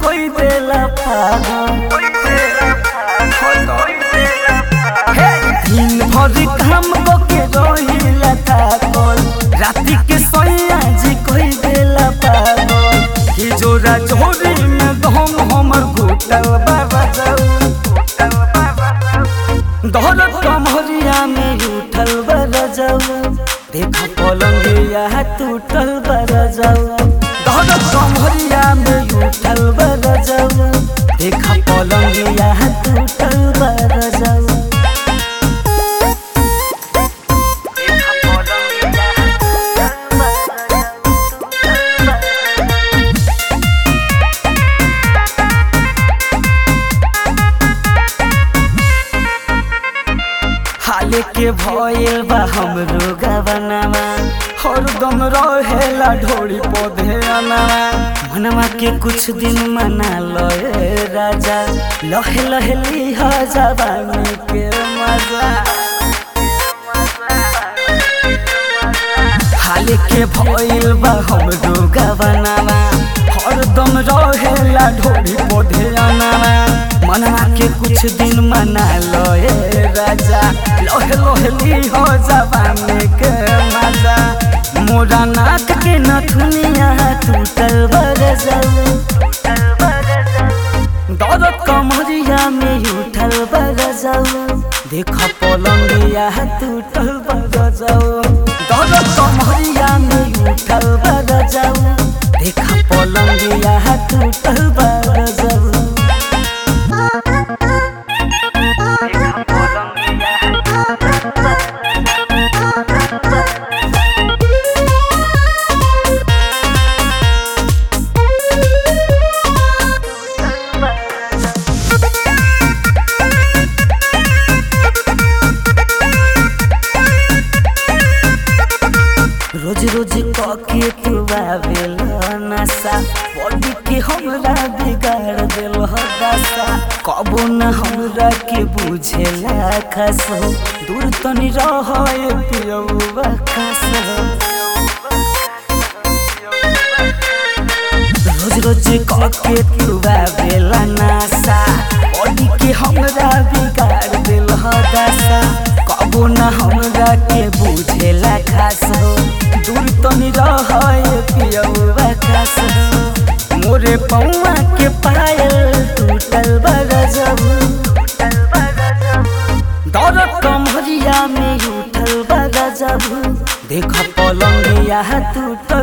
कोई देला पागल हे, दिन भर काम को के रोहिला थाकल राति के सोया जी कोई देला पागल कि जोरा जोरी में दम हमर घुटल बाबा जाऊ दौलत कमरिया में उठल बर जाऊ देख पलंगिया टूटल बर जाऊ दौलत कमरिया में उठल बर जाऊ देख पलंगिया टूटल बर जाऊ हाले के भयल बा हमरो गवनवा हरदम रहेला ढोड़ी पौधे अनवा मनवा के कुछ दिन मना लए राजा लहे लहे लिहा जवानी के मजा हाले के भयल बा हमरो गवनवा हरदम रहेला ढोड़ी पौधे अनवा मनवा के कुछ दिन मना लए राजा लोहे लोहे ली हो जवानी के मजा मोरा नाक के नथुनिया टूटल बर जाऊ दौलत कमरिया में उठल बर जाऊ देख पलंगिया टूटल बर जाऊ दौलत कमरिया में उठल बर जाऊ देख पलंगिया टूटल बर जाऊ रोज रोज कके तू आवेल नशा बॉडी के हमरा बिगाड़ देल दशा कबो न हमरा के बुझेला खस हो दूर तनी रह पियौवा खस रोज रोज कके तू आवेल नशा बॉडी के हमरा बिगाड़ देल दशा कबो न हमरा के बुझेला खास हो दूर तनी रह पियौवा खास हो मोरे पौआ के पायल टूटल बर जाऊ दौलत कमरिया में उठल बर जाऊ देख पलंगिया टूटल